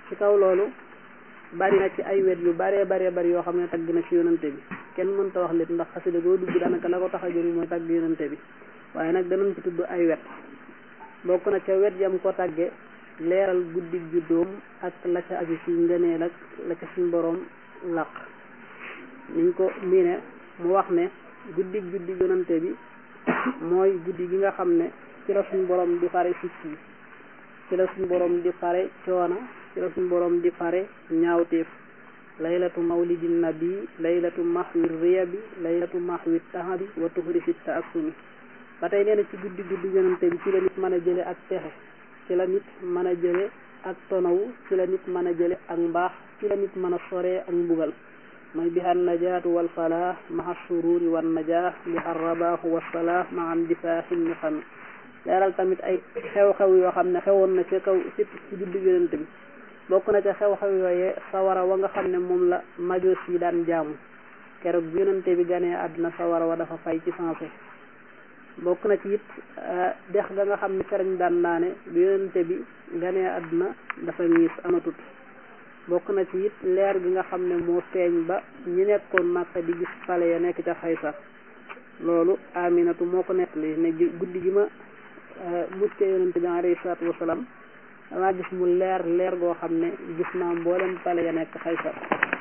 ci kaw loolu bari na ci ay wet yu baree baree bari yoo xam ne tagg na ci yonante bi kenn mënta wax lépp ndax xasida goo dugg daanaka la ko tax a jóg mooy tagg yonante bi waaye nag danañ ci tudd ay wet bokk na ca wet yam ko tagge leeral guddig juddoom ak la ca aju ci ngëneel ak la ca suñ boroom laq niñ ko miine mu wax ne guddig juddi yonante bi mooy guddi gi nga xam ne ci la suñ boroom di fare sikki ci la suñ boroom di fare coona ci la suñ boroom di fare ñaawteef laylatu mawlidi nabi laylatu mahwi riyabi laylatu mahwi tahabi wa tuhri fi taassumi ba tey nee na ci guddi guddi yonante bi ci la nit mën a jële ak texe ci la nit mën a jële ak tonawu ci la nit mën a jële ak mbaax ci la nit mën a soree ak mbugal mooy biha najaatu wal falah maha sururi wan najah biha rabaahu wassalah ma an difaaxi niqami leeral tamit ay xew-xew yoo xam ne xewoon na ca kaw ci ci guddi yonante bi bokk na ca xew-xew yooyee sawara wa nga xam ne moom la majoos yi daan jaamu keroog bi yonante bi ganee àdduna sawara wa dafa fay ci sensé bokk na ci it dex ga nga xam ne ferañ daan naane bi yonante bi ganee àdduna dafa miis amatut bokk na ci it leer gi nga xam ne moo feeñ ba ñi nekkoon Màkka di gis fale ya nekk ca Xaysar loolu Aminatu moo ko nettali ne guddi gi ma mucce yonante bi alayhi salaatu wasalaam damaa gis mu leer leer goo xam ne gis naa mboolem pale ya nekk xaysar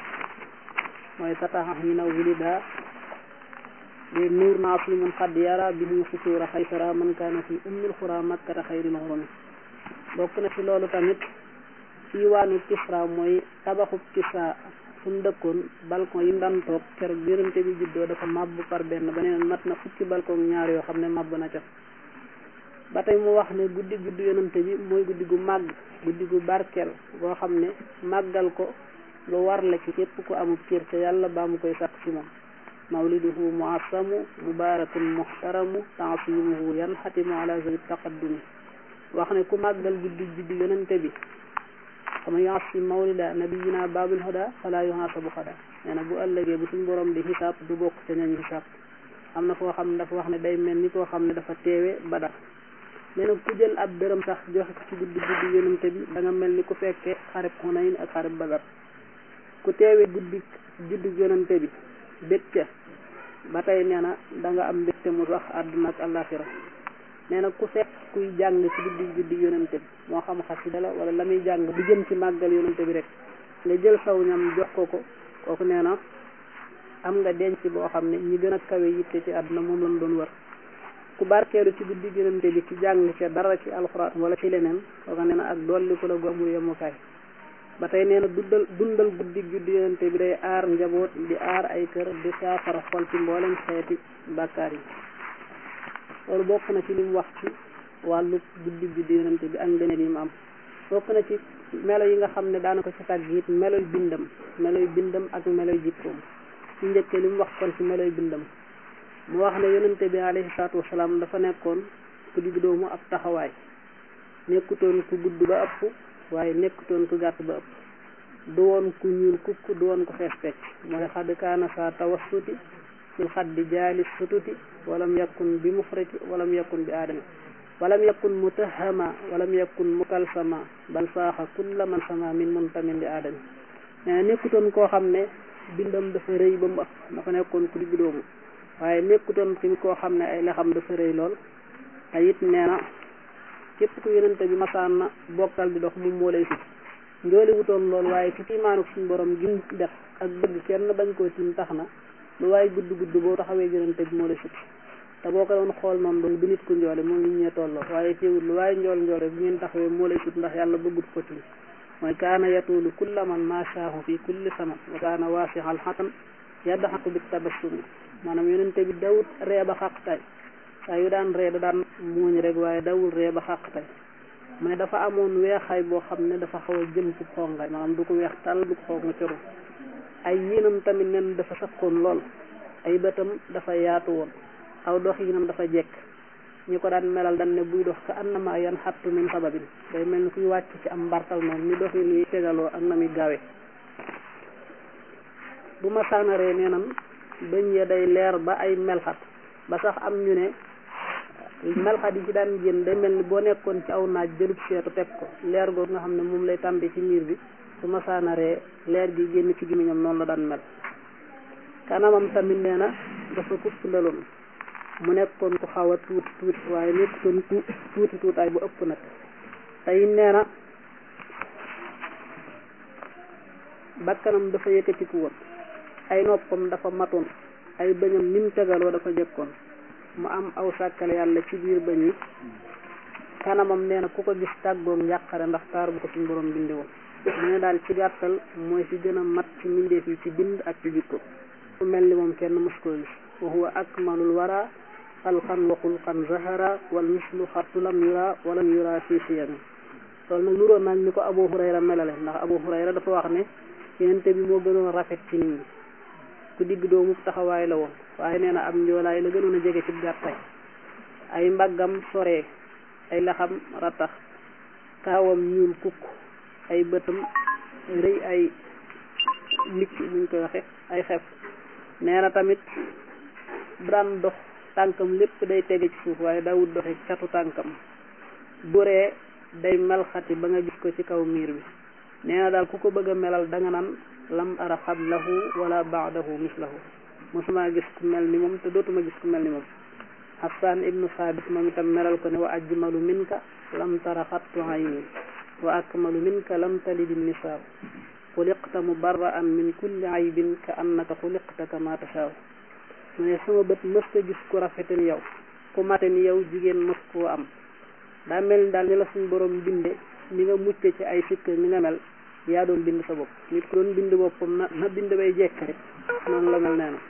mooy sataxa hina wulida de nuur naa fi mun xadd yara bi ñu fusuura xaysara man kaana fi ummil xura makkata xayril xurumi bokk na ci loolu tamit ci waanu Kisra mooy tabaxub Kisra fu mu dëkkoon balcon yi mu daan toog keroog yonente bi juddoo dafa màbb par benn ba neen mat na fukki balcon ñaar yoo xam ne màbb na ca ba tey mu wax ne guddi guddi yonante bi mooy guddi gu màgg guddi gu barkeel goo xam ne màggal ko lu war la ci képp ku amub cër ca yàlla baa mu koy sàkk ci moom mawliduhu muassamu mubarakun muhtaramu taasimuhu yanxatimu ala zawi taqaddumi wax ne ku màggal guddi guddi yonante bi xama yaasi mawlida nabiyina babil huda fala yuhasabu xada nee na bu ëllëgee bu suñ borom di xisaab du bokk ca ñañu xisaab am na foo xam ne dafa wax ne day mel ni koo xam ne dafa teewe badar nee na ku jël ab dërëm sax joxe ko ci guddi guddi yonante bi da nga mel ni ku fekkee xarib Xunayn ak xarib Badar ku teewe guddi juddi yonante bi bég ca ba tey nee na da nga am mbégte mu sax àdduna ak àllaaxira nee na ku fekk kuy jàng ci guddi guddi yonante bi moo xam xasida la wala la muy jàng du jëm ci màggal yonante bi rek nga jël saw ñam jox ko ko kooku nee na am nga denc boo xam ne ñi gën a kawe yitte ci àdduna moom lañ doon wër ku barkeelu ci guddi yonante bi ci jàng ca dara ci alxuraan wala ci leneen kooku nee na ak dolli ko la gu amul yemukaay ba tey nee na dundal dundal guddi guddi yonante bi day aar njaboot di aar ay kër di saafara xol ci mboolem xeeti bàkkaar yi loolu bokk na ci li mu wax ci wàllu guddi guddi yonante bi ak ngëneel yi mu am bokk na ci melo yi nga xam ne daana ko ci tàgg it meloy bindam meloy bindam ak meloy jikkoom ci njëkkee li mu wax kon ci meloy bindam mu wax ne yonante bi alayhi salaatu wasalaam dafa nekkoon ku digg doomu ab taxawaay nekkutoon ku gudd ba ëpp waaye nekkutoon ku gàtt ba ëpp du woon ku ñuul kukk du woon ku xees pecc mooy xadd kaana saa tawassuti fil xaddi jaali sututi walam yakun bi mufrati walam yakun bi aadami walam yakun mutahama walam yakun mukalsama bal saaxa kulla man sama min muntamin li aadami nee na nekkutoon koo xam ne bindam dafa rëy ba mu ëpp dafa nekkoon ku digg doomu waaye nekkutoon tamit koo xam ne ay lexam dafa rëy lool te it nee na képp ku yonente bi masaan na bokkal di dox moom moo lay sut njooli wutoon lool waaye ci tiimaanu suñu borom gim def ak bëgg kenn bañ koo tiim tax na lu waaye gudd gudd boo taxawee yonente bi moo lay sut te boo ko doon xool noonu doon du nit ku njoole moom nit ñee tolloo waaye teewul lu waaye njool njool rek bu ngeen taxawee moo lay sut ndax yàlla bëggut ko tiim mooy kaana yatuulu kulla man maashaahu fi kulli saman wa kaana waasixal xatan yaddaxatu bi tabassumi maanaam yonente bi dawut ree ba xàqtay saa yu daan ree da daan muuñ rek waaye dawul ree ba xàqtay mu ne dafa amoon weexaay boo xam ne dafa xaw a jëm ci xongaay maanaam du ko weex tàll du ko xonga coru ay yiinam tamit nen dafa sakkoon lool ay bëtam dafa yaatu woon aw dox yinam dafa jekk ñi ko daan melal dan ne buy dox ka annama yan xattu min sababin day mel ni kuy wàcc ci am mbartal noonu ni dox yi nuy tegaloo ak na muy gawe bu ma saanaree nee nan bëñ ya day leer ba ay melxat ba sax am ñu ne melxat yi ci daan génn day mel ni boo nekkoon ci aw naaj jëlub seetu teg ko leer googu nga xam ne moom lay tàmbi ci miir bi su masaana ree leer gi génn ci gémmiñam noonu la daan mel kanamam tamit nee na dafa kupp ndaloon mu nekkoon ku xaw a tuuti tuuti waaye nekkutoon tuuti tuutaay bu ëpp nag tey nee na bakkanam dafa yëkkatiku woon ay noppam dafa matoon ay bëñam nim tegaloo dafa jekkoon mu am aw sàkkale yàlla ci biir bëñ yi kanamam nee na ku ko gis tàggoog njàqare ndax taar bu ko suñ borom bindi woon mu ne daal ci gàttal mooy ci gën a mat ci mbindeef yi ci bind ak ci jikko ku mel ni moom kenn mos koo gis wa huwa akmalul wara xalqan wa xulqan zahara wal mislu xattu lam yura walam yura fii siyami loolu nag nuróon naag ni ko Abu Hurayra melale ndax Abu Hurayra dafa wax ne yenente bi moo gënoon rafet ci nit ñi ku digg doomu taxawaay la woon waaye nee na am njoolaay la gënoon a jege ci gàttaay ay mbaggam soree ay laxam ratax kaawam ñuul kukk ay bëtam rëy ay licc buñ koy waxe ay xef nee na tamit bu daan dox tànkam lépp day tege ci suuf waaye daawut doxe catu tànkam buree day melxati ba nga gis ko ci kaw miir bi nee na daal ku ko bëgg a melal danga naan lam ara xablahu wala baadahu mislahu mosuma gis ku mel ni moom te dootuma gis ku mel ni moom Hassan ibnu Saabit moom itam melal ko ne wa ajmalu minka lam tara xattu ayni wa akmalu minka lam talidi nisaa xuliqta mubarra'an min kulli aybin ka annaka xuliqta kama tashaa mu ne sama bët mësta gis ku rafete ni yow ku mate ni yow jigéen mës koo am daa mel ni daal ni la suñ borom binde ni nga mucce ci ay sikk ni nga mel yaa doon bind sa bopp nit ku doon bind boppam na na bind bay jekk rek noonu la mel nee na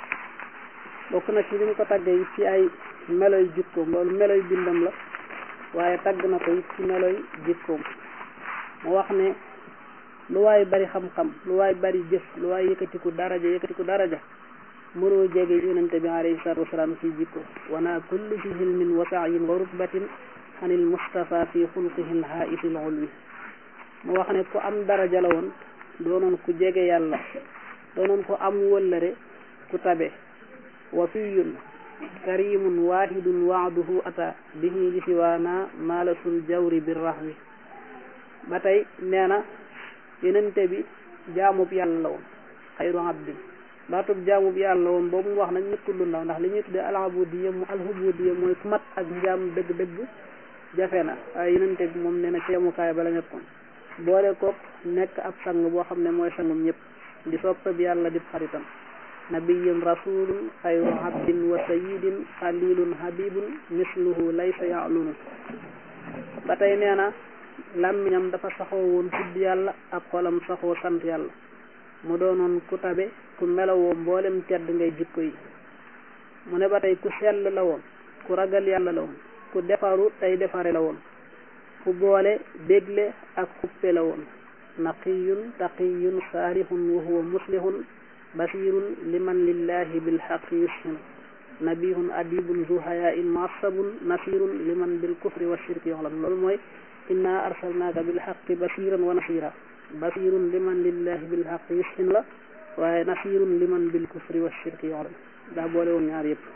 bokk na ci li mu ko tàggee ci ay meloy jikkoom loolu meloy bindam la waaye tagg na ko it ci meloy jikkoom mu wax ne lu waay bari xam-xam lu waay bari jëf lu waay yëkkatiku daraja yëkkatiku daraja mënoo jege yonente bi alayhi salatu wasalaam ci jikko wana kulli fi hilmin wa sa'yin wa rutbatin anil mustafa fi xulqihi lhaisil ulwi mu wax ne ku am daraja la woon doonoon ku jege yàlla doonoon ku am wëllëre ku tabe wafiyun karimun wahidun waaduhu ata bihi li siwaana maalasul jawri bir rahwi ba tey nee na yenente bi jaamub yàlla la woon xayru abdin baatub jaamub yàlla la woon boobu mu wax nag nekkul lu ndaw ndax li ñuy tuddee alhabudiya mu alhubudiya mooy ku mat ak njaam dëgg-dëgg jafe na waaye yenente bi moom nee na ci yemukaay ba la nekkoon boole kook nekk ab sang boo xam ne mooy sangum ñëpp di soppe bi yàlla di xaritam nabiyun rasulun xayru abdin wa sayidin xalilun habibun misluhu laysa ya'lunu ba tey nee na làmmiñam dafa saxoo woon tudd yàlla ak xolam saxoo sant yàlla mu doonoon ku tabe ku melowoo mboolem tedd ngay jikko yi mu ne ba tey ku sell la woon ku ragal yàlla la woon ku defaru tey defare la woon ku boole bégle ak xuppe la woon naqiyun taqiyun saalihun wa huwa muslihun basirun liman lillahi bilxaqi yushin nabihun adibun zu hayain muassabun nasirun liman bilkufri wa shirki yoxlam loolu mooy inna arsalnaaka bilxaqi basiran wa nasira basirun liman lillahi bilxaqi yushin la waaye nasirun liman bilkufri wa shirki yoxlam daa boole woon ñaar yëpp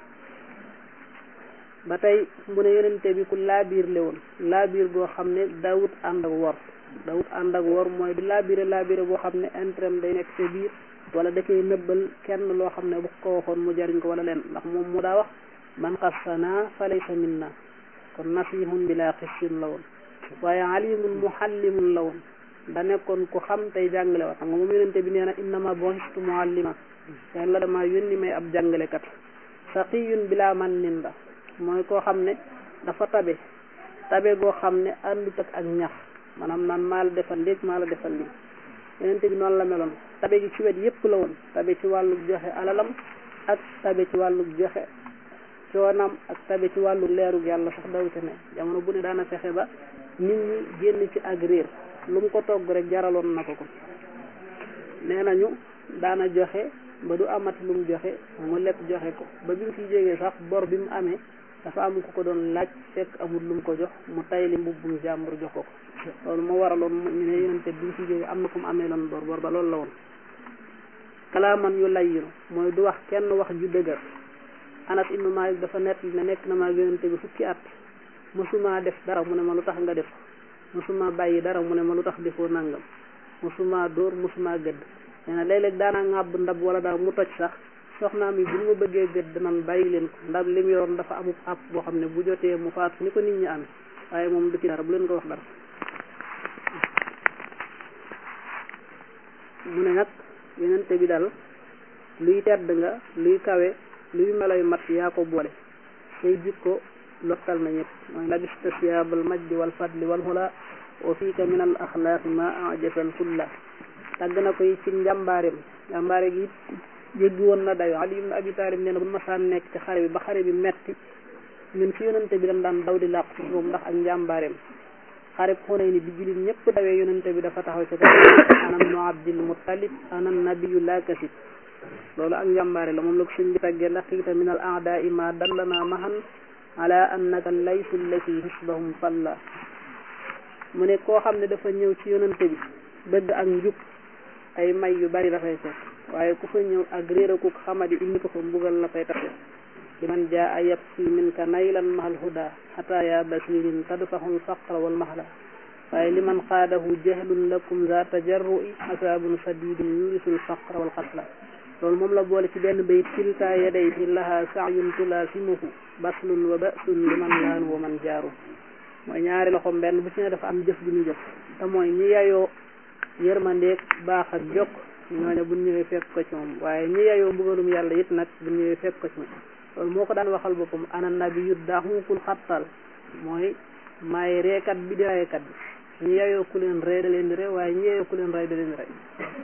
ba tey mu ne yonente bi ku laabiir le woon laabiir goo xam ne daawut ànd ak wor daawut ànd ak wor mooy di laabire laabire boo xam ne intrem day nekk ca biir wala da koy nëbbal kenn loo xam ne bu ko waxoon mu jariñ ko wala leen ndax moom mu daa wax man xassana fa laysa minna kon nasihun bila xissin la woon waaye alimun muhallimun la woon da nekkoon ku xam tey jàngale wa xam nga moom yonente bi nee na innama bu'istu muallima yàlla dama yónni may ab jàngalekat saqiyun bila man nin la mooy koo xam ne dafa tabe tabe goo xam ne àndut ak ak ñax maanaam naan maa la defal léeg maa la defal lii yonente bi noonu la meloon tabe gi ci wet yépp la woon tabe ci wàllu joxe alalam ak tabe ci wàllu joxe coonam ak tabe ci wàllu leerug yàlla sax dawute ne jamono bu ne daana fexe ba nit ñi génn ci ak réer lu mu ko togg rek jaraloon na ko ko nee nañu daana joxe ba du amati lu mu joxe mu lépp joxe ko ba bi mu fi jógee sax bor bi mu amee dafa am ku ko doon laaj fekk amul lu mu ko jox mu tayli mbubbum jàmbur jox ko ko loolu moo waraloon ñu ne yonente bi mu fi jógee am na ku mu amee loon bor bor ba loolu la woon kalaaman yu layyinu mooy du wax kenn wax ju dëgër Anas ibnu Malik dafa nett ne nekk na maa yonente bi fukki at mosuma def dara mu ne ma lu tax nga def mosuma bàyyi dara mu ne ma lu tax defoo nangam mosuma dóor mosuma gëdd nee na léeg-léeg daanaa ŋàbb ndab wala daal mu toj sax soxnaam yi bu ñu ma bëggee gëdd nan bàyyi leen ko ndab li mu yoroon dafa amub àpp boo xam ne bu jotee mu faatu ni ko nit ñi amee waaye moom du ci dara bu leen ko wax dara mu ne nag yonente bi daal luy tedd nga luy kawe luy meloy mat yaa ko boole say jikko lottal na ñëpp mooy labista siyaabal majdi wal fadli wal hula wa fiika min al axlaaqi ma ajabal kulla tàgg na ko ci njàmbaareem njàmbaare gi jéggi woon na dayo Ali ibn Abi Talib nee na bu masaan nekk ci xare bi ba xare bi metti ñun ci yonente bi dañ daan daw di làqu ci moom ndax ak njàmbaareem xare xunay ni bi jullit ñëpp dawee yonente bi dafa taxaw ci kaw ana ibnu Abdil Muttalib ana nabiyu laa kasib loolu ak njàmbaare la moom la ko sëñ bi tàggee laqiita min al aadaai ma dallana mahan ala annaka laysu lati hisbahum falla mu ne koo xam ne dafa ñëw ci yonante bi bëgg ak njub ay may yu bari dafay fekk waaye ku fa ñëw ak réerakuk xamadi indi ko fa mbugal la fay taxe ci man jaa yab si min ka naylan mahal huda xata ya basirin tadfaxul faqra wal mahla waaye li man xaadahu jahlun lakum za tajarrui asaabun sadidun yurisul faqra wal xasla loolu moom la boole ci benn bayit kilta yadayhi laha saayun tulaasimuhu baslun wa basun liman laanu wa man jaaru mooy ñaari loxom benn bu ci ne dafa am jëf ju ñu jëf te mooy ñi yayoo yërmandeeg baax ak jokk ñooñu bu ñëwee fekk ko ci moom waaye ñi yayoo mbugalum yàlla it nag bu ñëwee fekk ko ci moom loolu moo ko daan waxal boppam ana nabiyu daxuukul xattal mooy maay reekat bi di reekat bi ñi yayoo ku leen rey da leen di rey waaye ñi yayoo ku leen rey da leen di rey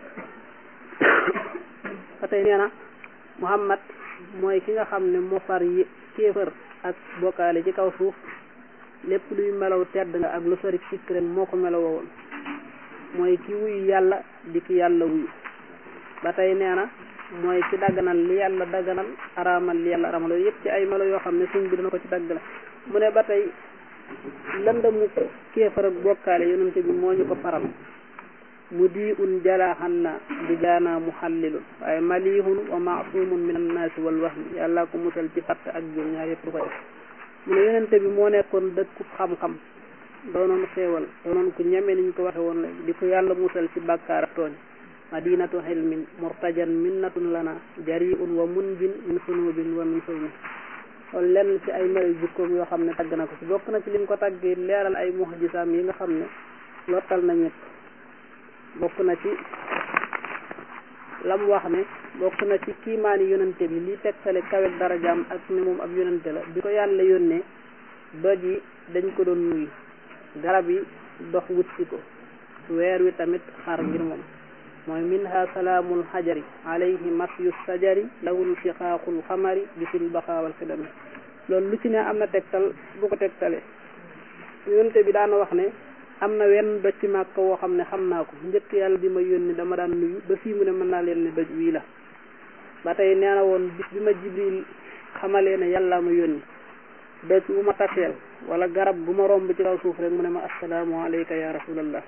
ba tey nee na Muhammad mooy ki nga xam ne moo far yi kéefër ak bokkaale ci kaw suuf lépp luy melaw tedd nga ak lu sori sikk ren moo ko melaw woon mooy ki wuyu yàlla di ki yàlla wuyu ba tey nee na mooy ki dagganal li yàlla dagganal araamal li yàlla araamal loolu yëpp ci ay melo yoo xam ne suñ bi dana ko ci dagg la mu ne ba tey lëndamu kéefër ak bokkaale yonente bi moo ñu ko faral mu di un jalaaxan na di jaana mu xallilun waaye malihun wa maasumun min annaasi wal wahmi yàlla ko musal ci fatt ak jum ñaar yëpp du ko def mu ne yonente bi moo nekkoon dëkku xam-xam doonoon xéewal doonoon ku ñeme niñ ko waxe woon léegi di ko yàlla musal ci bàkkaar ak tooñ madinatu xilmin murtajan minnatun lana jariun wa munjin min sunubin wa min sulmin loolu lenn ci ay melo jikkoom yoo xam ne tagg na ko ci bokk na ci lim ko taggee leeral ay muxjisaam yi nga xam ne lottal na ñëpp bokk na ci lam wax ne bokk na ci kiimaani yonante bi li tegtale kawet darajaam ak ne moom ab yonante la bi ko yàlla yónnee doj yi dañ ko doon nuyu garab yi dox wut si ko weer wi tamit xar ngir moom mooy minha salaamul xajari alayhi masyu sajari lawul fiqaaqul xamari bisil baxaawal xidami loolu lu ci ne am na tegtal bu ko tegtale yonante bi daana wax ne am na wenn doj ci màkk woo xam ne xam naa ko njëkk yàlla di ma yónni dama daan nuyu ba fii mu ne mën naa leen ne doj wii la ba tey nee na woon bis bi ma jibril xamalee ne yàlla ma yónni doj bu ma taseel wala garab bu ma romb ci kaw suuf rek mu ne ma assalaamu alayka ya rasulallah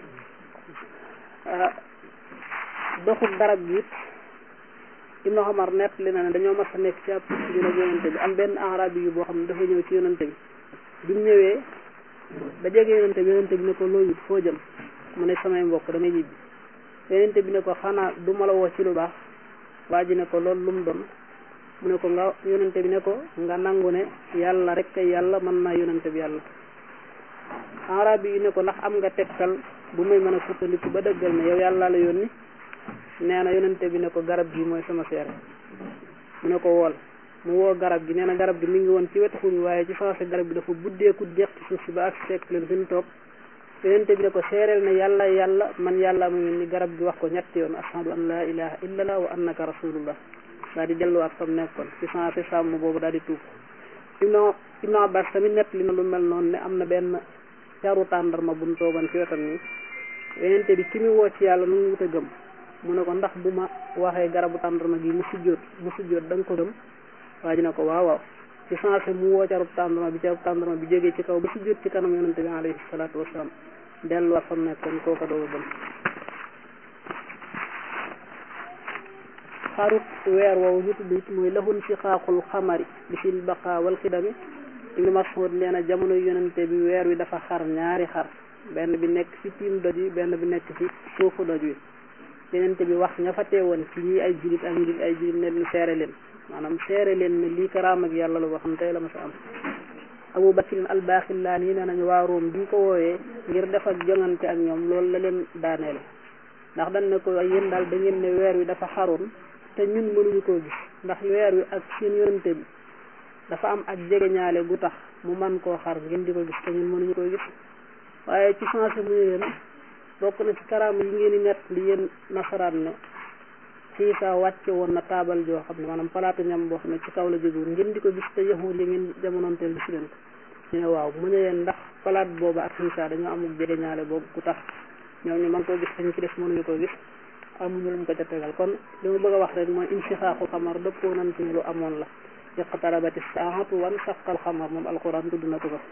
doxul garab gi it ibnu xamar nett li na ne dañoo mas a nekk ci ab bi nag yonante bi am benn arabi yu boo xam ne dafa ñëw ci yonante bi bi mu ñëwee ba jege yonente bi yonente bi ne ko loo yit foo jëm mu ne samay mbokk damay ñibbi yonente bi ne ko xanaa du ma la woo ci lu baax waa ji ne ko loolu lu mu doon mu ne ko nga yonente bi ne ko nga nangu ne yàlla rek kay yàlla mën naa yonente bi yàlla arabi yi ne ko ndax am nga tegtal bu muy mën a sukkandiku ba dëggal ne yow yàlla la yónni nee na yonente bi ne ko garab gi mooy sama seere mu ne ko wool mu woo garab gi nee na garab gi mi ngi woon ci wetu xur waaye ci saase garab gi dafa buddeeku jeex ci suuf si ba ak fekk leen fi ñu toog yonente bi ne ko seereel ne yàlla yàlla man yàlla ma mel ni garab gi wax ko ñetti yoon ashhadu an la ilaha illallah wa annaka rasulullah daal di delluwaat fam nekkoon ci saase sàmm boobu daal di tuub ibnu ibnu abbas tamit nett li na lu mel noonu ne am na benn caru tàndarma buñ toogoon ci wetam ni yonente bi ki mu woo ci yàlla nu mu wut a gëm mu ne ko ndax bu ma waxee garabu tàndarma gi mu sujjóot mu sujjóot da nga ko gëm waa ji ne ko waaw waaw ci sensé mu woo carub tàndarma bi carub tàndarma bi jógee ci kaw ba sujjóot ci kanam yonente bi alayhi salaatu wasalaam delluwaat fam nekkoon kooka doo gëm xarut weer woowu ñu tudd it mooy lahun si xaaxul xamari bi sil baqa wal xidami ibnu mas'ud nee na jamono yonente bi weer wi dafa xar ñaari xar benn bi nekk ci tiim doj wi benn bi nekk ci suufu doj wi yonente bi wax ña fa teewoon ci ñi ay julit ak ñi ay julit ne leen seere leen maanaam seere leen ne lii karaam ak yàlla la boo xam tey la ma sa am abu bakrin albaaxillaan yi nee nañu waa Room bi ko wooyee ngir def ak jongante ak ñoom loolu la leen daaneele ndax dañ ne ko yéen daal da ngeen ne weer wi dafa xaroon te ñun mënuñu koo gis ndax weer wi ak seen yonente bi dafa am ak jegeñaale gu tax mu man koo xar ngeen di ko gis te ñun mënuñu koo gis waaye ci changé mu ne leen bokk na ci karaam yi ngeen di nett li yéen nasaraan ne xiisa wàcce woon na taabal joo xam ne maanaam palaatu ñam boo xam ne ci kaw la jógewul ngeen di ko gis te yahud yi ngeen jamonoonteel gis leen ko ñu ne waaw mu ne leen ndax palaat booba ak xiisa dañoo amul jegeñaale boobu ku tax ñoom ñu mën koo gis te ñu ci def mënuñu koo gis amuñu luñ ko ca tegal kon li ma bëgg a wax rek mooy insixaaxu xamar dëppoo nañ ci ne lu amoon la iqtarabati saatu wan saqal xamar moom alquran tudd na ko ko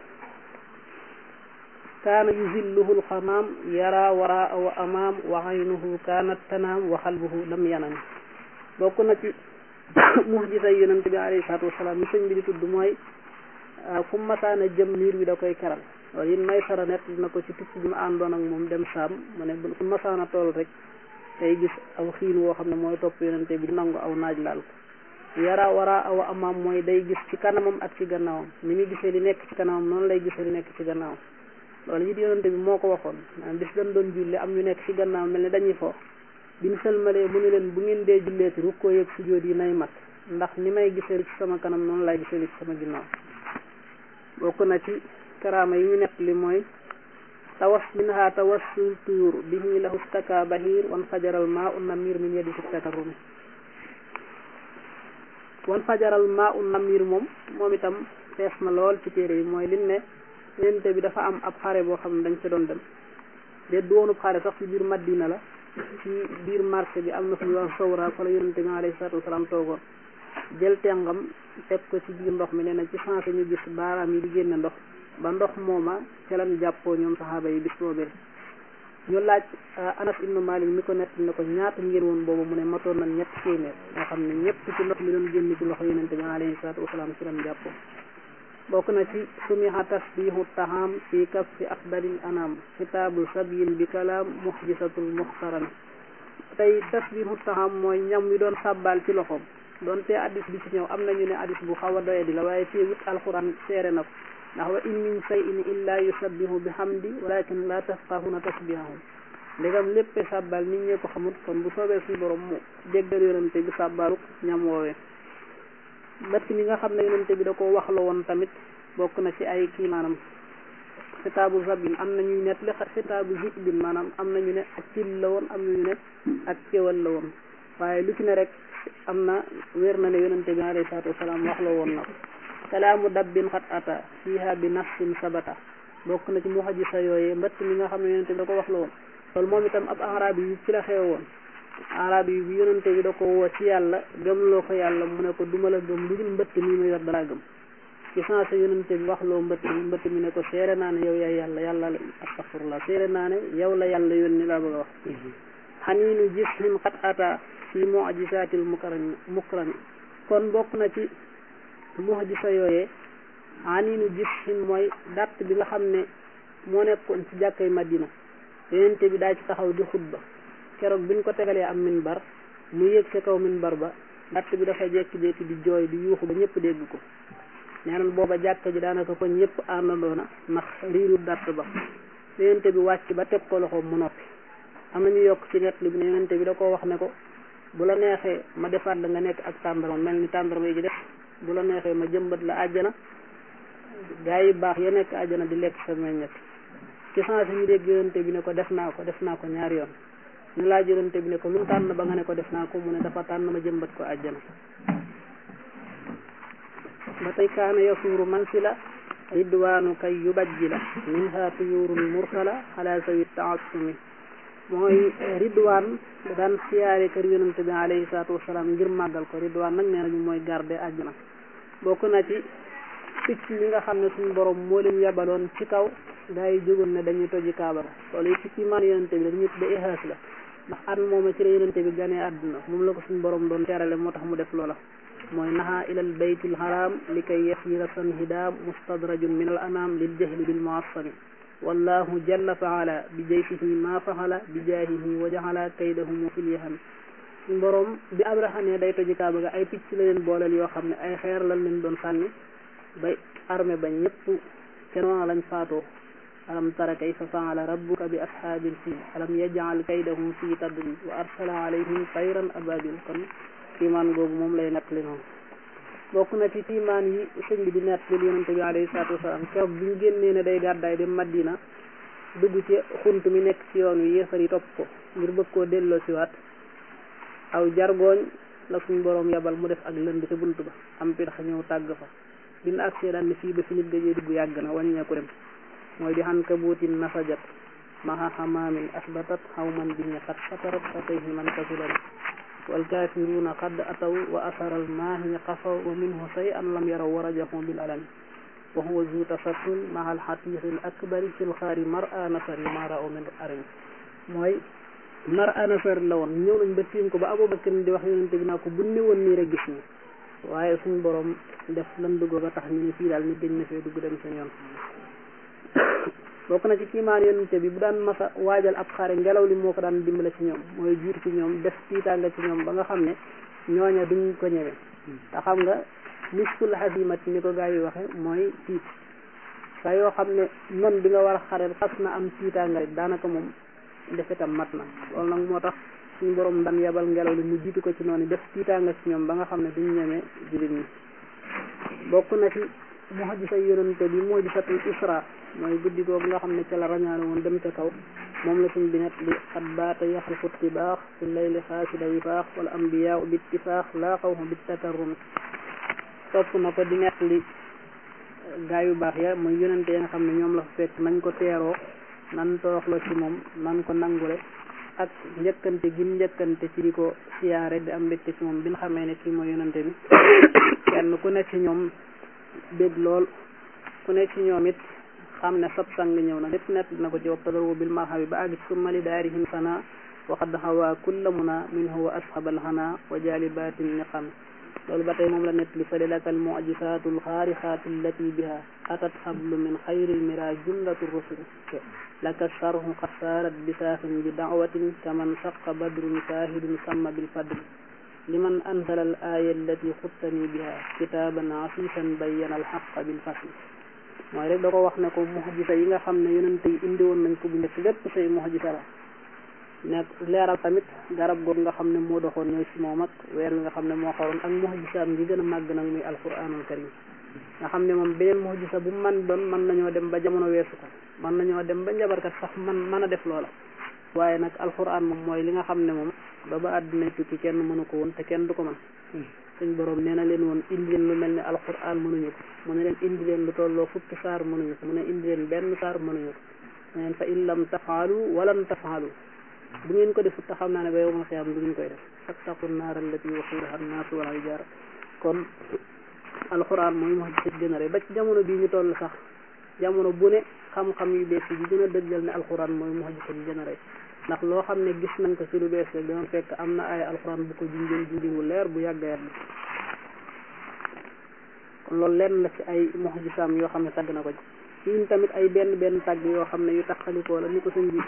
kaana yuzilluhu alxamaam yara waraa wa amaam wa aynuhu kaanat tanaam wa xalbuhu lam yanam bokk na ci muxjisa yonent bi alayhi salaatu wasalaam mi sëñ bi di tudd mooy fu masaana jëm niir bi da koy keral loolu it may sara net dina ko ci tukki bi mu àndoon ak moom dem saam mu ne fu masaana tool rek tey gis aw xiin woo xam ne mooy topp yonente bi nangu aw naaj laal ko yara wara awa amaam mooy day gis ci kanamam ak ci gannaawam ni muy gisee li nekk ci kanamam noonu lay gisee li nekk ci gannaawam loolu it yonente bi moo ko waxoon bis dañ doon julli am ñu nekk ci gannaaw mel ne dañuy fo biñ sëlmalee mu ne leen bu ngeen dee julleeti rukkoo yëg sujjóot yi nay mat ndax ni may gisee li ci sama kanam noonu lay gisee li ci sama ginnaaw bokk na ci karaama yi ñu nekk li mooy tawas minha tawassul tuyur bihi lahu staka bahir wan fajaral maa un namir min yadi siktakarumi wan fajaral maa un namir moom moom itam fees na lool ci téere yi mooy lin ne yonente bi dafa am ab xare boo xam ne dañ ci doon dem de doonub xare sax ci biir Madina la ci biir marché bi am na fu ñu wax sawra fa la yonente bi alayhi salaatu wasalaam toogoon jël tengam teg ko ci biir ndox mi nee na ci sensé ñu gis baaraam yi di génne ndox ba ndox mooma ca lan jàppoo ñoom saxaaba yi bis boobee ñu laaj Anas ibnu Malik mi ko nett ne ko ñaata ngeen woon boobu mu ne matoon nañ ñett téeméer nga xam ne ñëpp ci ndox mi doon génn ci loxo yonente bi alayhi salaatu wasalaam ci lan jàppoo bokk na ci sumiha tasbihu taham fi kaffi afdalil anam xitaabu sabiyin bi kalaam muxjisatul muxtaram tey tasbihu taham mooy ñam wi doon sàbbaal ci loxoom doonte addis bi ci ñëw am nañu ne addis bu xaw a doye di la waaye fii wit alquran seere na ko ndax wa in min shay'in illa yusabbihu bi hamdi walakin la tafqahuna tasbihahum ndegam léppe sàbbaal nit ñee ko xamut kon bu soobee suñu borom mu déggal yonente bi sàbbaalu ñam woowee bët mi nga xam ne yonente bi da ko wax la woon tamit bokk na ci ay kii maanaam xitaabu zabin am na ñuy net li xitaabu zibin maanaam am na ñu ne ak cil la woon am na ñu ne ak kéwal la woon waaye lu ci ne rek am na wér na ne yonente bi alayhi salaatu wasalaam wax la woon na ko kalaamu dabbin xat ata fiha bi nafsin sabata bokk na ci muhajisa yooyee mbëtt mi nga xam ne yonente bi da ko wax la woon loolu moom itam ab arab yi ci la xew woon arab yi bi yonente bi da ko woo ci yàlla gëmloo ko yàlla mu ne ko duma la gëm lu dul mbëtt mi ma yor dalaa gëm ci sensé yonente bi wax loo mbëtt mi mbëtt mi ne ko seere naa ne yow yaay yàlla yàlla la astaghfirullah seere naa ne yow la yàlla yónni laa bëgg a wax xaniinu jismin xat ata fi mu'jizatil mukarrami mukrami kon bokk na ci mu'jiza yooyee xaniinu jismin mooy datt bi nga xam ne moo nekkoon ci jàkkay Madina yonente bi daa ci taxaw di xutba keroog biñ ko tegalee am minbar mu yéeg ca kaw minbar ba datt bi dafa jekki-jekki di jooy di yuuxu ba ñëpp dégg ko nee na booba jàkka ji daanaka ko ñëpp àndandoona ndax riiru datt ba yonente bi wàcc ba teg ko loxoom mu noppi am na ñu yokk ci net li bi ne yonente bi da koo wax ne ko bu la neexee ma defaat la nga nekk ak tàndarma mel ni tàndarma yi ci def bu la neexee ma jëmbat la àjjana gaa yi baax ya nekk àjjana di lekk sa meññet ci sens ñu dégg yonente bi ne ko def naa ko def naa ko ñaari yoon ñu laaj yonente bi ne ko lu mu tànn ba nga ne ko def naa ko mu ne dafa tànn ma jëmbat ko àjjana ba tey kaana yasuuru mansila ridwaanu kay yubajjila minha tuyurul mursala ala sawi taasumi mooy ridwaan daan siyaare kër yonente bi alayhi salaatu wasalaam ngir màggal ko ridwaan nag nee nañu mooy garde àjjana bokk na ci picc yi nga xam ne suñu borom moo leen yabaloon ci kaw gaa yi jógoon ne dañuy toji kaaba ga loolu it ci man yonente bi dañuy tudde ihaas la ndax at mooma ci la yonente bi ganee àdduna moom la ko suñ borom doon terale moo tax mu def loola mooy naha ilal baytil haram li kay yasira san hidaam mustadrajun min al anam lil jahli bil muassami wallahu jalla faala bi jaysihi ma faxala bi jaahihi wa jaxala kaydahum fil yaham suñ borom bi abraha ne day toji kaaba ga ay picc la leen booleel yoo xam ne ay xeer lan leen doon sànni ba armée ba ñëpp ca noona lañ faatoo alam tara kayfa faala rabbuka bi ashaabil fiil alam yaj'al kaydahum fi tadlil wa arsala alayhim tayran ababil kon kiimaan googu moom lay nettali noonu bokk na ci kiimaan yi sëñ bi di nettali yonente bi alayhi salaatu wasalaam keroog bi ñu génnee ne day gàddaay dem Madina dugg ci xunt mi nekk ci yoon wi yéefar yi topp ko ngir bëgg koo delloo siwaat aw jargooñ la suñ boroom yabal mu def ak lënd ca bunt ba am pitax ñëw tàgg fa bi mu agsee daan ne fii ba fi nit gëjee dugg yàgg na wàññeeku dem mooy di xan kabuutin nasajat maha xamaamin asbatat xawman bi ñaqat fatarat fatayhi man kasulan wal kaafiruuna qad ataw wa asaral maahi qafaw wa minhu say an lam yaraw wa rajaxu bil alami wa huwa zu tasattun maha alxatiixi al akbari fil xaari mar a nasari ma ra'u min arim mooy mar a nasari la woon ñëw nañ ba tiim ko ba Abubakar di wax yonente bi naa ko bu ne woon nii rek gis ñu waaye suñ borom def lan dugg ba tax ñu ne fii daal nit dañ na fee dugg dem seen yoon bokk na ci kiimaan yonente bi bu daan masa waajal ab xare ngelaw li moo ko daan dimbale ci ñoom mooy jiitu ci ñoom def tiitaanga ci ñoom ba nga xam ne ñooña duñ ko ñëwe te xam nga miskul xasimati ni ko gaa yi waxe mooy tiit saa yoo xam ne non bi nga war a xareel xas na am tiitaanga rek daanaka moom defetam mat na loolu nag moo tax suñu borom daan yebal ngelaw li mu jiitu ko ci noonu def tiitaanga ci ñoom ba nga xam ne duñ ñeme jullit ñi bokk na ci muhajisa yonente bi muhajisatul isra mooy guddi googu nga xam ne ca la rañaane woon dem ca kaw moom la suñ bi net li xat baata yaxrifu tibaax fi layli xaasida wifaax wala ambiyaa bi ittifaax laa xawfu bi takarrum topp na ko di net li gaa yu baax ya mooy yonente ya nga xam ne ñoom la fa fekk nañ ko teeroo nan toroxloo ci moom nan ko nangule ak njëkkante gi njëkkante ci di ko siyaare di am mbégte ci moom bi nga xamee ne kii mooy yonente bi kenn ku nekk ci ñoom bég lool ku nekk ci ñoom it xam ne sab sang ñëw na lépp nett na ko ci wabtadaru bil marhabi ba àgg ci summa li daarihim sana wa qad hawa kulla muna minhu wa ashabal hana wa jalibatin niqam loolu ba tey moom la nett li fa laka al mu'jizatu al xaarixaatu allati biha atat xablu min xayri al mira jumlatu rusul laka sharhu qad saarat bisaafin bi da'watin kaman saqa badrun saahidun samma bil fadl liman anzala al aya allati xuttani biha kitaban asisan bayyana al xaqa bil fasl mooy rek da ko wax ne ko muxjisa yi nga xam ne yonente yi indi woon nañ ko bu njëkk lépp say muxjisa la nekk leeral tamit garab googu nga xam ne moo doxoon ñëw ci moom ak weer wi nga xam ne moo xaroon ak muxjisaam gi gën a màgg nag muy alquranul karim nga xam ne moom beneen muxjisa bu man doon mën nañoo dem ba jamono weesu ko mën nañoo dem ba njabarkat sax man mën a def loola waaye nag alquran moom mooy li nga xam ne moom ba ba àdduna tukki kenn mënu ko woon te kenn du ko mën suñ borom nee na leen woon indi leen lu mel ne alquran mënuñu ko mu ne leen indi leen lu tolloo fukki saar mënuñu ko mu ne indi leen benn saar mënuñu ko mu neen fa in lam tafaalu walan tafaalu bu ngeen ko defut te xam naa ne ba yow ma xiyam du ngeen koy def fattaqu naar allati waquudaha annaasu wal hijaara kon alquran mooy moo ci gën a rëy ba ci jamono bii ñu toll sax jamono bu ne xam-xam yu bees yi di gën a dëggal ne alquran mooy moo ci gën a rëy ndax loo xam ne gis nañ ko ci lu bees rek dama fekk am na ay alxuraan bu ko junjoon junjingu leer bu yàgg yàgg kon loolu lenn la ci ay muxjisaam yoo xam ne tagg na ko ci fii tamit ay benn benn tagg yoo xam ne yu taxalikoo la ni ko sëñ bi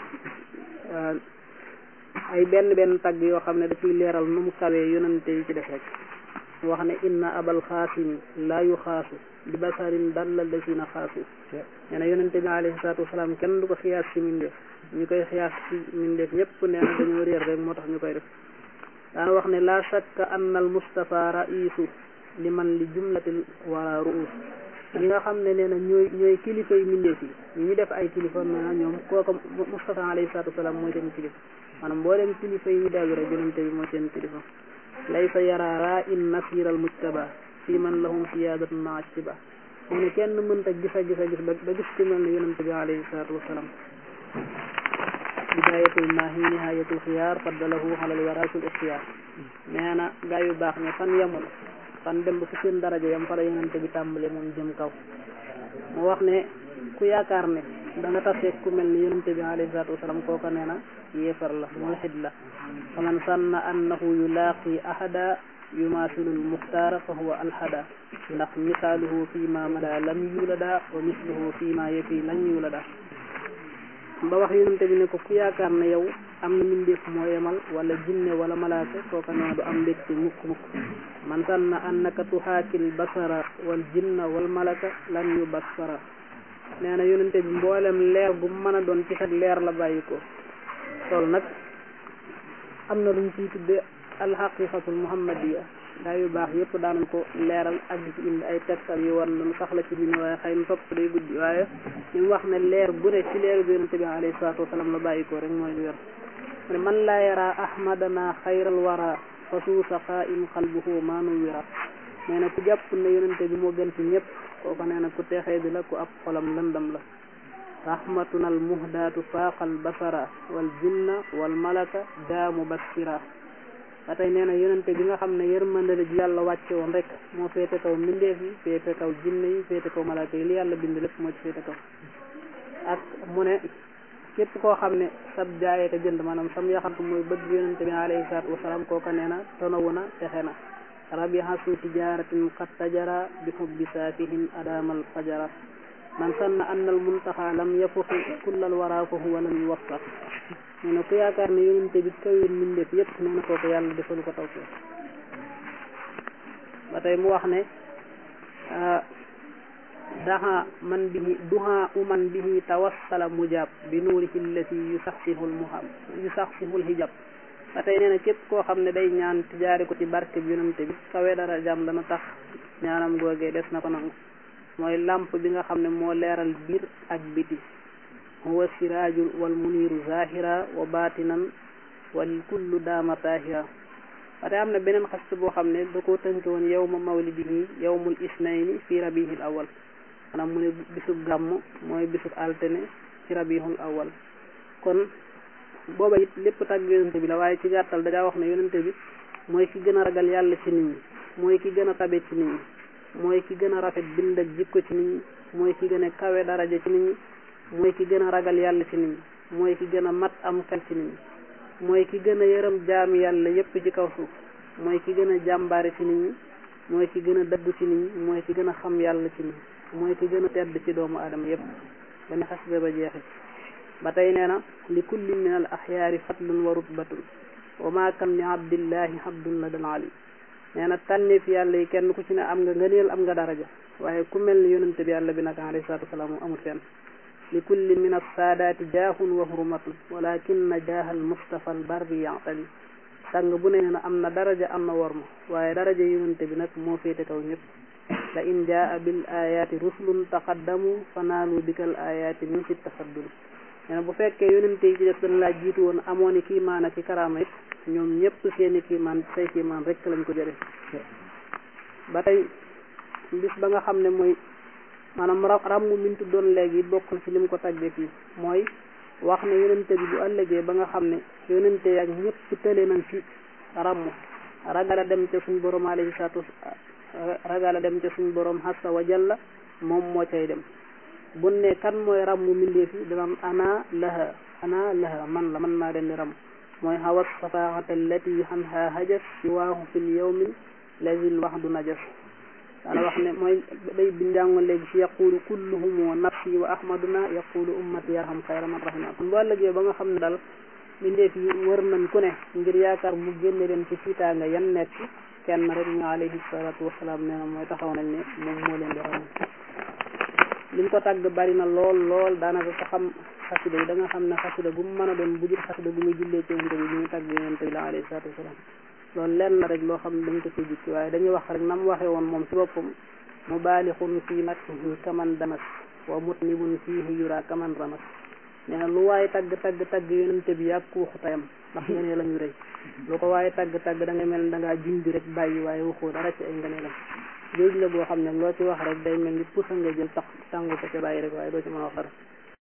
ay benn benn tagg yoo xam ne da ciy leeral nu mu kawee yonante yi ci def rek wax ne inna abal xaasimi laa yu xaasu bi basarin dalla lasina xaasu nee na yonente bi alayhi salaatu wasalaam kenn du ko xiyaas ci mindeef ñu koy xiyaas ci mindeef ñëpp nee na dañoo réer rek moo tax ñu koy def daana wax ne la shakka anna al mustafa raisu li man li jumlatil wara ruus ñi nga xam ne nee na ñooy ñooy kilifa yi mindeef yi ñu ñu def ay kilifa nee na ñoom kooka mustafa alayhi salaatu wasalaam mooy seen kilifa maanaam mbooleem kilifa yi ñu dellu rek yonente bi mooy seen kilifa laysa yara ra in nasir al mujtaba fi man lahum siyadatun ma atiba mu ne kenn mënta gis a gis a gis ba gis ci mel ne yonente bi alayhi salatu wasalaam bidayatul maahi nihayatul xiyaar faddalahu alal warasul ixtiyaar nee na gaa yu baax ne fan yemul fan dem ba fu seen daraja yam fa la yonente bi tàmbale moom jëm kaw mu wax ne ku yaakaar ne da nga tasee ku mel ni yonente bi alayhi salatu wasalaam kooka nee na yéefar la mulxid la fa man sanna annahu yulaaqi ahada yumasilul muxtaara fa huwa alhada ndax misaaluhu fi ma mada lam yulada wa misluhu fi ma yefi lan yulada ba wax yonente bi ne ko ku yaakaar ne yow am na mbindeef moo yemal wala jinne wala malaaka kooka nee na du am mbégte mukk mukk man sanna annaka tuhaakil basara wal jinna wal malaka lan yu basara nee na yonente bi mboolem leer gu mën a doon ci sa leer la bàyyi ko loolu nag am na luñ ciy tudde alxaqiqatul muhammadiya gaa yu baax yëpp daanañ ko leeral ak di ci indi ay tegtal yu war lu sax la ci bind waaye xëy na topp day guddi waaye li mu wax ne leer gu ne ci leer bi yonente bi alayhi salaatu wasalaam la bàyyi ko rek mooy lu wér ne man laa yara ahmadana xayral wara fa suusa qaim qalbuhu maanu wira nee na ku jàpp ne yonente bi moo gën ci ñëpp kooku nee na ku texee di la ku ab xolam lëndam la rahmatuna al muhdaatu faaqal basara wal jinna wal malaka daamu basira ba tey nee na yonente bi nga xam ne yërmande la ji yàlla wàcce woon rek moo féete kaw mbindeef yi féete kaw jinne yi féete kaw malaka yi li yàlla bind lépp moo ci féete kaw ak mu ne képp koo xam ne sab jaayee ka jënd maanaam sam yaxantu mooy bëgg yonente bi alayhi salaatu wasalaam kooka nee na tonawu na texe na rabiha su tijaratin qad tajara bi hubbi saafihin adamal fajara man sanna anna al muntaxa lam yafuxi kullal wara fa huwa lam yuwaffaq nee na ku yaakaar ne yonente bi kawir mbindeef yépp nee na kooku yàlla defalu ko tawfiq ba tey mu wax ne daha man bihi duha uman bihi tawassala mujab bi nuurihi allati yusaxsihul muhab yusaxsihul hijab ba tey nee na képp koo xam ne day ñaan tijaari ko ci barke bi yonante bi kawe dara jàmm dana tax ñaanam googee des na ko nangu mooy làmp bi nga xam ne moo leeral biir ak biti huwa siraajul wal muniiru zahira wa batinan wal kullu daama tahira ba tey am na beneen xast boo xam ne da koo tënk woon yawma mawlidihi yawmul isnayni fi rabihil awal maanaam mu ne bisub gàmm mooy bisub altene ci rabihul awal kon booba it lépp tàgg yonente bi la waaye ci gàttal dajaa wax ne yonente bi mooy ki gën a ragal yàlla ci nit ñi mooy ki gën a tabe ci nit ñi mooy ki gën a rafet bind ak jikko ci nit ñi mooy ki gën a kawe daraja ci nit ñi mooy ki gën a ragal yàlla ci nit ñi mooy ki gën a mat am xel ci nit ñi mooy ki gën a yërëm jaami yàlla yépp ci kaw suuf mooy ki gën a jàmbaare ci nit ñi mooy ki gën a dëggu ci nit ñi mooy ki gën a xam yàlla ci nit ñi mooy ki gën a tedd ci doomu aadama yépp ba ni xas ba jeexi ba tey nee na li kulli min al axyaari fadlun wa rutbatun wa ma kam li abdillahi abdun la dal ali nee na tànneef yàlla yi kenn ku ci ne am nga ngëneel am nga daraja waaye ku mel ni yonente bi yàlla bi nag alayhi salatu wasalaam moom amul fenn li kulli min assaadaati jaahun wa hurmatun walakinna jaahal mustafa al barri ya'tali sàng bu ne nee na am na daraja am na worma waaye daraja yonente bi nag moo féete kaw ñëpp la in jaa bil ayaati rusulun taqaddamu fa naalu bikal ayaati min fi tafaddul nee na bu fekkee yonente yi ci def dañ laa jiitu woon amoon i kiimaan ak i karaama it ñoom ñëpp seeni kiimaan say kiimaan rek lañ ko jëlee ba tey bis ba nga xam ne mooy maanaam ra ràmmu min tuddoon léegi bokk na ci lim ko tàggee fii mooy wax ne yonente bi bu ëllëgee ba nga xam ne yonente ak ñëpp tële nañ ci ràmm ragal a dem ca suñ borom alayhi salaatu ragal a dem ca suñ borom hassa wa jalla moom moo cay dem bu ne kan mooy ràmmu mbindeef yi dana ana laha ana laha man la man maa leen di ràmm mooy hawa safaxata allati anha hajas siwaahu fil yawmin lazil waxdu najas daana wax ne mooy day bi njàngoon léegi ci yaqulu kulluhum nafsi wa ahmaduna yaqulu ummati yarham xayra man rahima kon bu ëllëgee ba nga xam ne daal mbindeef yi wër nañ ku ne ngir yaakaar mu génne leen ci fiitaanga yan nekk kenn rek ñu alayhi salatu wasalaam nee na mooy taxaw nañ ne moom moo leen di ràmm liñ ko tàgg bari na lool lool daanaka ko xam xasida yi da nga xam ne xasida gu mu mën a doon bu jur xasida gu muy jullee ci yonente bi bi muy tàgg yonente bi la alayhi salatu wasalaam loolu lenn la rek loo xam ne dañ ko ci jukki waaye dañuy wax rek na mu waxee woon moom ci boppam mubaalixun fii madhihi kaman damas wa mutnibun fiihi yura kaman ramas nee na lu waaye tagg tagg tagg yonente bi yàgg waxu tayam ndax ngënee la ñu rëy lu ko waaye tagg tagg da ngay mel ne da ngaa junj rek bàyyi waaye waxoo dara ci ay ngëneelam géej la boo xam ne loo ci wax rek day mel ni pusa nga jël tax tàngu ko ca bàyyi rek waaye doo ci mën a wax dara